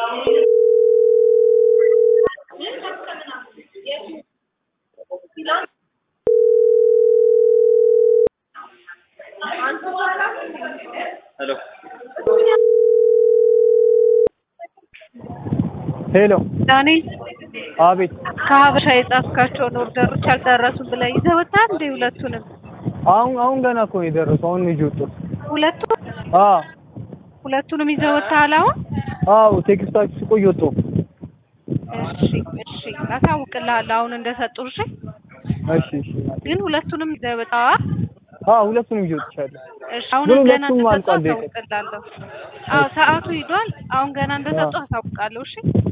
ሄሎ ሄሎ ዳንኤል አቤት ከሀበሻ የጻፍካቸውን ኦርደሮች አልደረሱም ብለህ ይዘህ ወጣህ እንዴ? ሁለቱንም አሁን አሁን ገና እኮ ነው የደረሰው አሁን ነው ይዤ ወጣሁ ሁለቱ አዎ ሁለቱንም ይዘህ ወጥተሃል አሁን? አዎ ቴክስታችሁ ሲቆይ ወጣሁ እሺ እሺ አሳውቅልሃለሁ አሁን እንደሰጡህ እሺ። እሺ እሺ ግን ሁለቱንም ይዘህ ወጣህ? አዎ ሁለቱንም ይዤ ወጥቻለሁ እሺ አሁን ግን ገና ሁለቱም እንደሰጡህ አልቋል። አሳውቅልሃለሁ። አዎ ሰዓቱ ሂዷል። አሁን ገና እንደሰጡህ አሳውቃለሁ እሺ።